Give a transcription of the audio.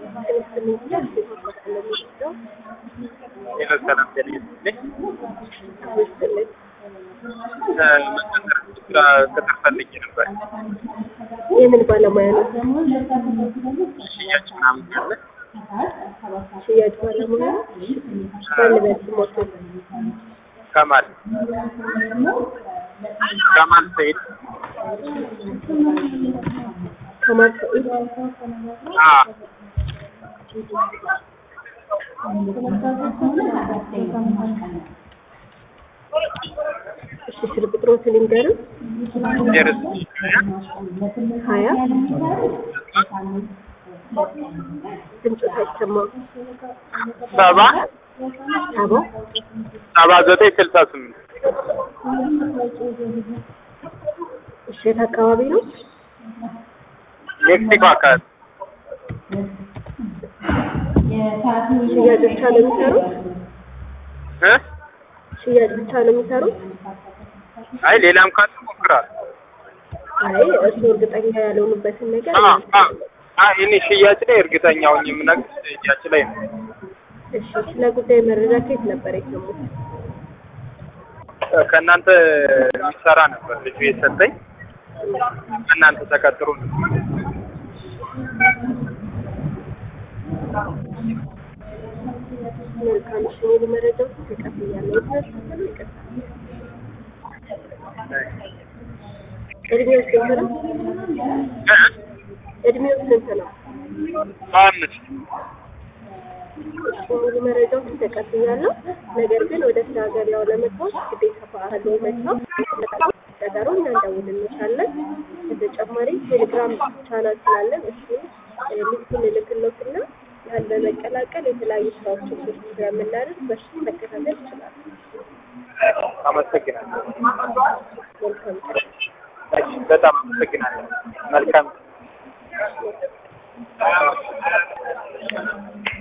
ሄሎ ሰላም ጤና ይስጥልኝ። መቀጠር ስራ ቅጥር ፈልጌ ነበር። የምን ባለሙያ ነው? ሽያጭ ምናምን ያለ ሽያጭ ባለሙያ ነው? ባለበት ሞት ከማል ከማል ሰይድ ከማል ሰኢድ አ እሺ ስልክ ቁጥሮትን ልንገርም ደርስ ሀያ ድምፁ ሳይሰማው ሰባ ሰባ ሰባ ዘጠኝ ስልሳ ስምንት እሺ የት አካባቢ ነው? ሜክሲኮ አካባቢ ሽያጭ ብቻ ነው የሚሰሩት? እ ሽያጭ ብቻ ነው የሚሰሩት? አይ ሌላም ካለ ሞክራል። አይ እርስዎ እርግጠኛ ያልሆኑበትን ነገር አ አ አ እኔ ሽያጭ ላይ እርግጠኛ ሆኜ የምነግርሽ ሽያጭ ላይ ነው። እሺ ስለ ጉዳይ መረጃ ከየት ነበር የሰሙት? ከእናንተ የሚሰራ ነበር ልጁ የሰጠኝ ከእናንተ ተቀጥሮ ነው። መልካም እሺ ሙሉ መረጃዎች ተቀብያለሁ። የተነሱትን ይቅርታ እድሜው ስንት ነው? እ እድሜው ስንት ነው? አምስት እሺ ሙሉ መረጃዎችን ተቀብያለሁ። ነገር ግን ወደ ስራ ገበያው ለመግባት ግዴታ በአህሎ መግባት ቀጠሮ እናንደውልልሻለን። በተጨማሪ ቴሌግራም ቻናል ስላለን እሱን ሊንኩን እልክልዎትና ያን በመቀላቀል የተለያዩ ስራዎችን ፖስት ስለምናደርግ በሱ መከታተል ይችላሉ። አመሰግናለሁ። መልካም ቀን። እሺ፣ በጣም አመሰግናለሁ። መልካም